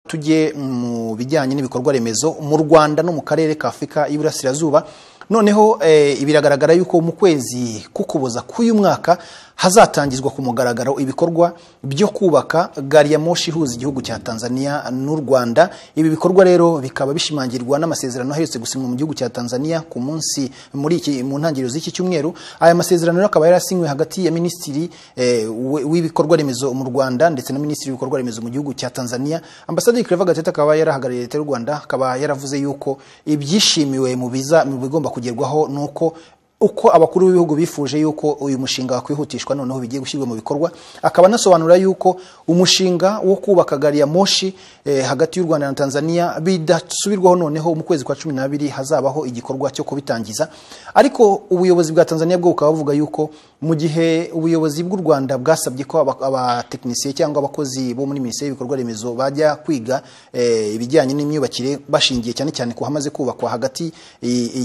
tujye mu bijyanye n'ibikorwa remezo mu rwanda no mu karere ka afurika y'iburasirazuba noneho biragaragara yuko mu kwezi k'ukuboza k'uyu mwaka hazatangizwa ku mugaragaro ibikorwa byo kubaka gari ya moshi ihuza igihugu cya tanzania n'u rwanda ibi bikorwa rero bikaba bishimangirwa n'amasezerano aherutse gusinywa mu gihugu cya tanzania ku munsi muri iki mu ntangiriro z'iki cyumweru aya masezerano rero akaba yarasinywe hagati ya minisitiri w'ibikorwa remezo mu rwanda ndetse na minisitiri w'ibikorwa remezo mu gihugu cya tanzania ambasaderi claver gatete akaba yarahagarariye leta y'u rwanda akaba yaravuze yuko ibyishimiwe mu biza mu bigomba kugerwaho ni uko uko abakuru b'ibihugu bifuje yuko uyu mushinga wakwihutishwa noneho bigiye gushyirwa mu bikorwa akaba anasobanura yuko umushinga wo kubaka gari ya moshi hagati y'u rwanda na tanzania bidasubirwaho noneho mu kwezi kwa cumi n'abiri hazabaho igikorwa cyo kubitangiza ariko ubuyobozi bwa tanzania bwo bukaba buvuga yuko mu gihe ubuyobozi bw'u rwanda bwasabye ko abatekinisiye cyangwa abakozi bo muri minisiteri y'ibikorwa remezo bajya kwiga ibijyanye n'imyubakire bashingiye cyane cyane ku hamaze kubakwa hagati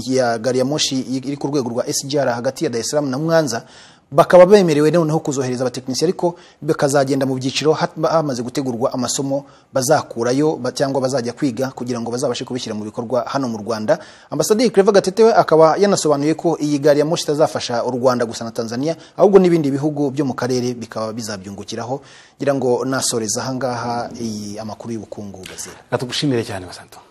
ya gari ya moshi iri ku rwego rwa SGR hagati ya Dar es Salaam na Mwanza bakaba bemerewe noneho kuzohereza abatekinisiye ariko bakazagenda mu byiciro hamaze gutegurwa amasomo bazakurayo cyangwa bazajya kwiga kugira ngo bazabashe kubishyira mu bikorwa hano mu Rwanda ambasaderi Claver Gatete we akaba yanasobanuye ko iyi gari ya moshi itazafasha u Rwanda gusa na Tanzania ahubwo n'ibindi bihugu byo mu karere bikaba bizabyungukiraho ngira ngo nasoreza aha ngaha iyi amakuru y'ubukungu gazira Natugushimire cyane basanto